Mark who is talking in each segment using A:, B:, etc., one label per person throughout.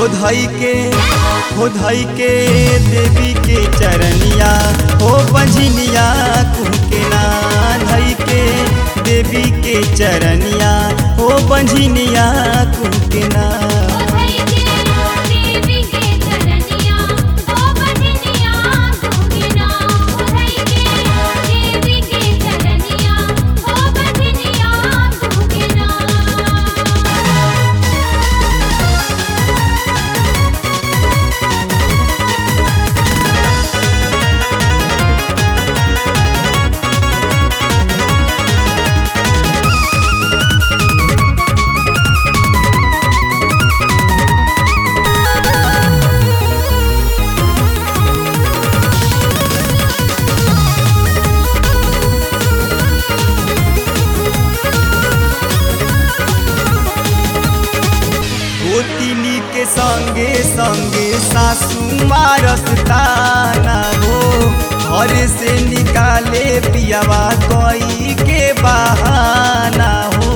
A: हो धई के हो धई के देवी के चरनिया हो बंझनिया कुहके ना धई के देवी के चरनिया हो बंझनिया कुहके ना
B: ओधई के देवी के चरनिया ओ बजनिया कुगिना ओधई के देवी के चरनिया ओ बजनिया कुगिना
A: गोतिनी के संगे संगे सासू मारस ताना हो घर से निकाले पियावा कोई के बहाना हो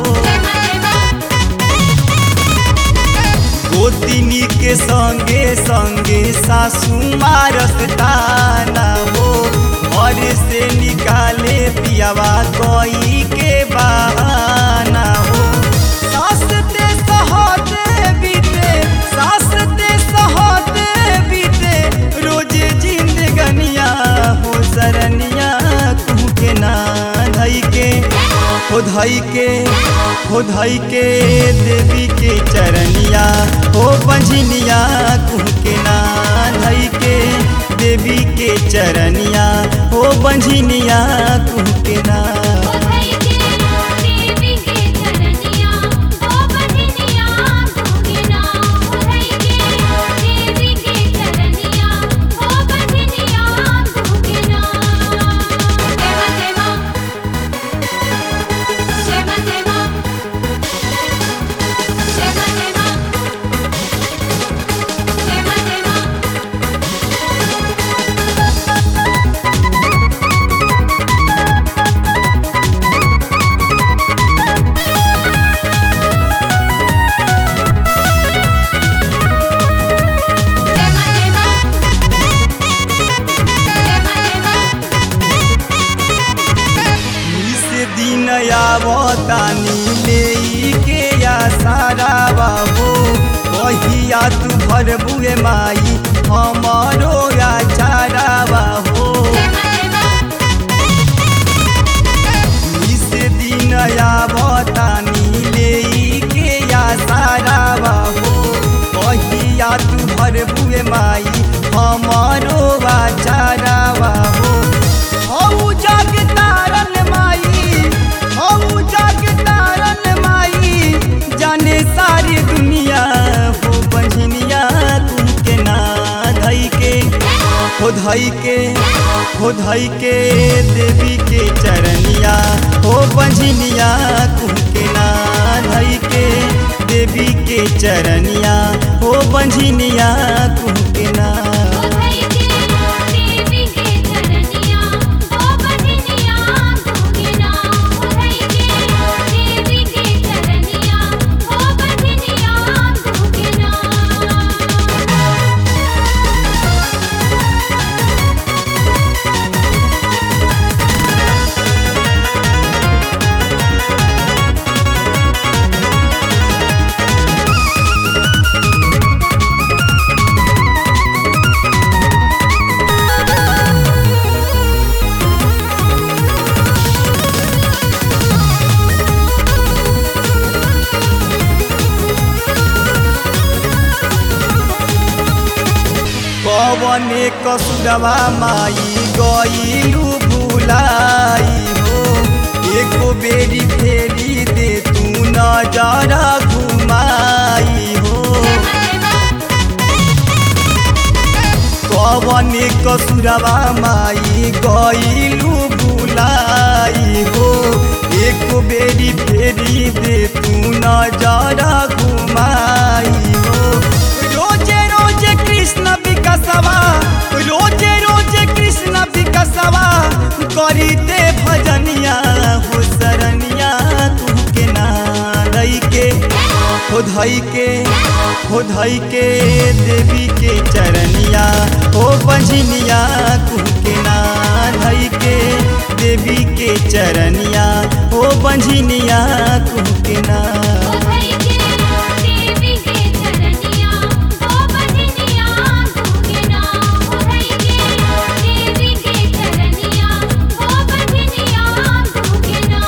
A: गोतिनी के संगे संगे सासू मारस ताना हो घर से निकाले पियावा कोई के बहाना हो सास ते सहते बीते सास ते सहते बीते रोजे जिंदगनिया हो सरनिया कुह के ना धई के हो धई के हो धई के देवी के चरनिया हो बंझनिया कुह के ना धई के देवी के चरनिया हो बंझनिया कुह के ना
B: ओधई के देवी के चरनिया ओ बजनिया कुगिना ओधई के देवी के चरनिया ओ बजनिया कुगिना देवा देवा देवा देवा देवा देवा देवा देवा देवा देवा देवा
A: से दिन आवतानी ले के या सारा बाबू कहिया तू भर बुए माई हमारो या चारा बाबू से दिन आवतानी ले के या सारा बाबू कहिया तू भर बुए माई हमारो या चारा बाबू हऊ जग तारन माई हऊ जग तारन माई जाने सारी दुनिया हो बंझनिया तुम के ना धई के हो धई के हो धई के देवी के चरनिया हो बंझनिया तुम के ना धई के देवी के चरनिया हो बंझनिया तुम के ना
B: ओधई के देवी के चरनिया ओ बजनिया कुगिना ओधई के देवी के चरनिया ओ बजनिया कुगिना
A: कवने कसुरवा माई गईलू भुलाई हो एको बेरी फेरी दे तू नजरा घुमाई हो कवने कसुरवा माई गईलू भुलाई हो एक बेरी फेरी दे तू नजरा घुमाई हो रोजे रोजे कृष्ण विकसवा रोजे रोजे कृष्ण विकसवा करी दे भजनिया हो सरनिया तू के ना लई के हो हो धई के हो धई के देवी के चरनिया हो बंझनिया कुहके ना धई के देवी के चरनिया हो बंझनिया कुहके ना
B: ओढ़ई के देवी के चरनिया ओ बजनिया गूंगे ना ओढ़ई के देवी के चरनिया ओ बजनिया गूंगे ना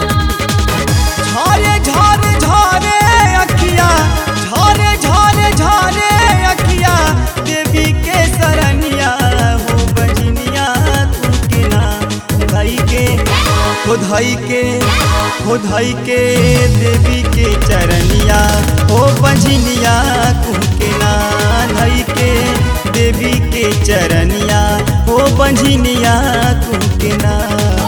A: झरे झरे झरे अखिया झरे झरे झरे अखिया देवी के सरनिया हो बजनिया कुहके ना धई के हो धई के हो धई के देवी के चरनिया हो बंझनिया कुहके ना धई के देवी के चरनिया हो बंझनिया कुहके ना